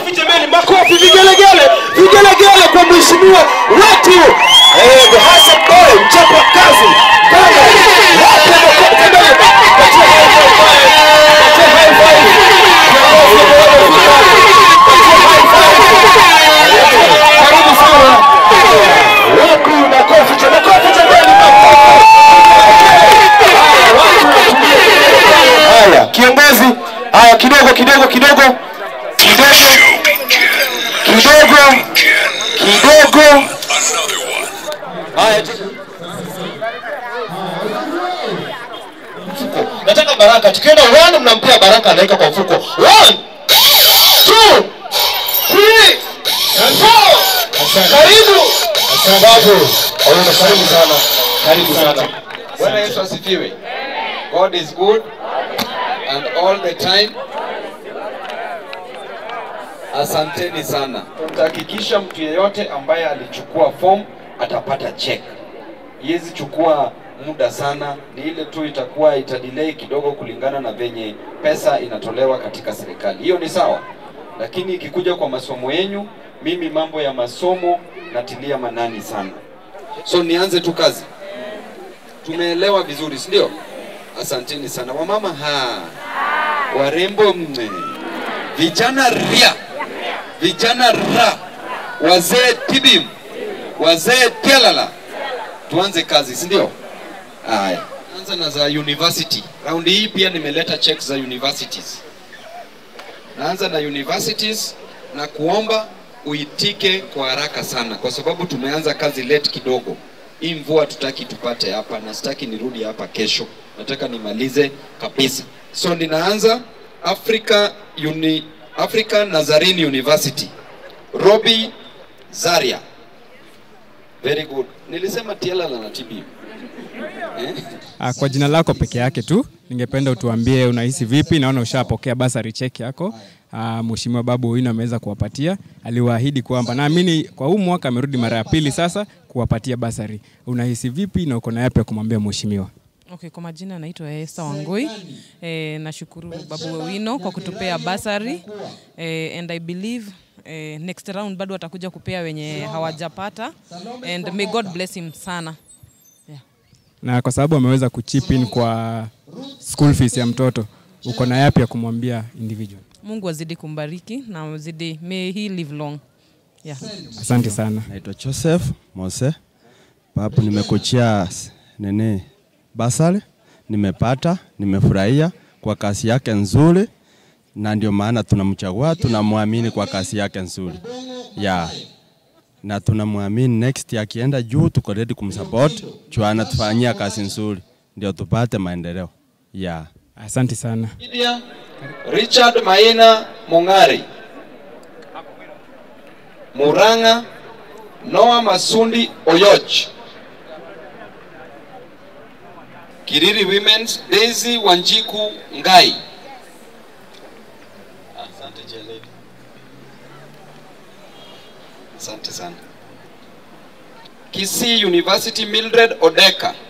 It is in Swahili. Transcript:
makofi jameni makofi vigelegele vigelegele kwa mheshimiwa wetu eh, the handsome boy mchapa kazi Kanga. Wape makofi jameni patia high five pale. patia high five Viongozi wa wamefika. patia high five karibu sana wapi makofi cha makofi jameni makofi Haya, watu watulie. haya kiongozi haya kidogo kidogo kidogo kidogo kidogo kidogo haya mfuko nataka baraka tukienda one mnampea baraka anaweka kwa mfuko one two three four karibu babu Oyuno, karibu sana karibu sana Bwana Yesu asifiwe. God is good and all the time. Asanteni sana. Tutahakikisha mtu yeyote ambaye alichukua form atapata check. Iwezi chukua muda sana, ni ile tu itakuwa itadelay kidogo kulingana na venye pesa inatolewa katika serikali. Hiyo ni sawa, lakini ikikuja kwa masomo yenyu, mimi mambo ya masomo natilia manani sana. So nianze tu kazi tumeelewa vizuri si ndio asanteni sana wamama ha warembo mme vijana ria vijana ra wazee tibim wazee telala tuanze kazi si ndio haya anza na za university raundi hii pia nimeleta check za universities naanza na universities na kuomba uitike kwa haraka sana kwa sababu tumeanza kazi late kidogo hii mvua tutaki tupate hapa na sitaki nirudi hapa kesho nataka nimalize kabisa so ninaanza africa Uni, africa nazarene university robi zaria very good nilisema tialala na tb eh? Ah, Kwa jina lako peke yake tu, ningependa utuambie unahisi vipi. Naona ushapokea basari check yako. Ah, Mheshimiwa Babu Owino ameweza kuwapatia, aliwaahidi kwamba naamini kwa huu mwaka amerudi mara ya pili sasa kuwapatia basari. Unahisi vipi na uko na yapi ya kumwambia mheshimiwa? Okay, kwa majina naitwa Esther Wangoi. Eh, nashukuru Babu Owino kwa kutupea basari eh, and I believe eh, next round bado atakuja kupea wenye hawajapata and may God bless him sana. Yeah. Na kwa sababu ameweza kuchip in kwa school fees ya mtoto, uko na yapi ya kumwambia individual? Mungu azidi kumbariki na azidi may he live long. Yeah. Asante sana. Naitwa Joseph Mose. Papu nimekuchia s- nini basari, nimepata, nimefurahia kwa kazi yake nzuri, na ndio maana tunamchagua, tunamwamini kwa kazi yake nzuri ya na tunamwamini next akienda juu, tuko ready kumsupport juu anatufanyia kazi nzuri, ndio tupate maendeleo ya Asante sana. Media, Richard Maina Mung'ari, Muranga, Noah Masundi Oyoch, Kiriri Women's, Daisy Wanjiku Ngai. Asante Jeledi. Asante sana. Kisii University Mildred Odeka.